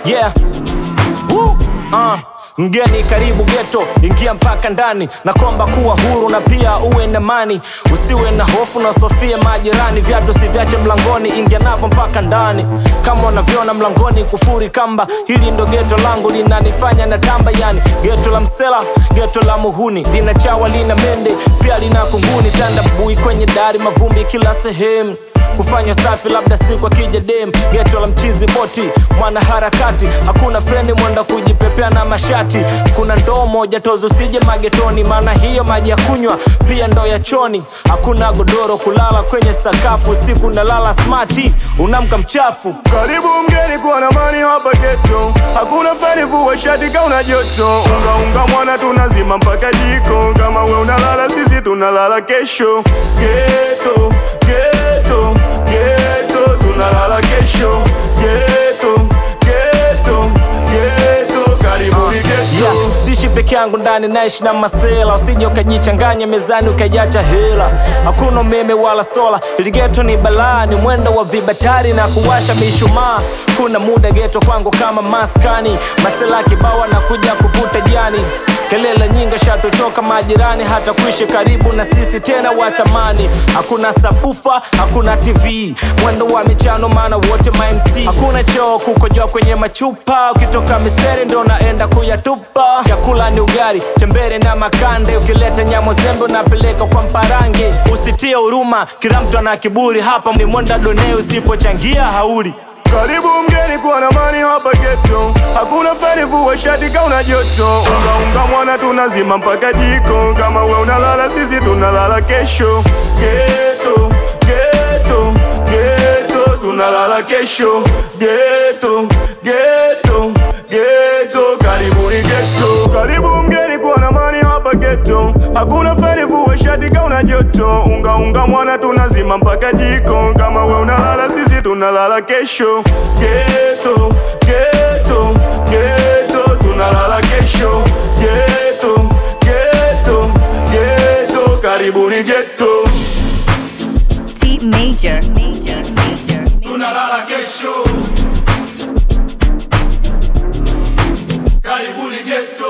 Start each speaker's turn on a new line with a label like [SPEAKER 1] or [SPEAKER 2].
[SPEAKER 1] yeah. Woo. Uh. Mgeni karibu geto, ingia mpaka ndani na komba kuwa huru na pia uwe na mani, usiwe na hofu na sofia majirani, viatu siviache mlangoni, ingia navyo mpaka ndani kama unavyoona mlangoni kufuri kamba. Hili ndo geto langu linanifanya na tamba, yani geto la msela, geto la muhuni, lina chawa, lina mende, pia lina kunguni, tanda bui kwenye dari, mavumbi kila sehemu kufanya safi labda siku akija dem geto la mchizi boti mwana harakati hakuna frendi mwenda kujipepea na mashati kuna ndoo moja tozo sije magetoni maana hiyo maji ya kunywa pia ndoo ya choni hakuna godoro kulala kwenye sakafu usiku nalala smati unamka mchafu
[SPEAKER 2] Karibu mgeni kuwa na mani hapa geto, hakuna fani vua shati kauna joto. Unga unga mwana tunazima mpaka jiko, kama we unalala sisi tunalala kesho. Geto geto geto tunalala kesho. Geto geto geto karibuni geto.
[SPEAKER 1] yeah, sishi peke yangu ndani naishi na masela usije ukajichanganya mezani ukaiacha hela hakuna umeme wala sola ili geto ni balaa ni mwendo wa vibatari na kuwasha mishumaa kuna muda geto kwangu kama maskani masela kibawa na kuja kuvuta jani kelele nyingi shatochoka majirani hata kuishi karibu na sisi tena watamani hakuna sabufa hakuna tv mwendo wa michano maana wote ma MC hakuna choo kukojoa kwenye machupa ukitoka miseri ndo naenda kuyatupa chakula ni ugali tembere na makande ukileta nyamo zembe unapeleka kwa mparange usitie huruma kila mtu ana kiburi hapa ni mwenda done usipochangia hauli
[SPEAKER 2] Karibu mgeni kuwa na mani hapa geto, hakuna fani vua shati kauna joto. Unga unga mwana tunazima mpaka jiko, kama we unalala sisi tunalala kesho. Geto geto geto tunalala kesho. Geto geto geto karibuni geto. Karibu mgeni kuwa na mani hapa geto, hakuna fani vua shati kauna joto. Unga unga mwana tunazima mpaka jiko, kama we unalala sisi tunalala kesho. Geto geto geto tunalala kesho. Geto geto geto karibuni geto.
[SPEAKER 3] T major. Major. Major.
[SPEAKER 2] Tunalala kesho. Karibuni geto.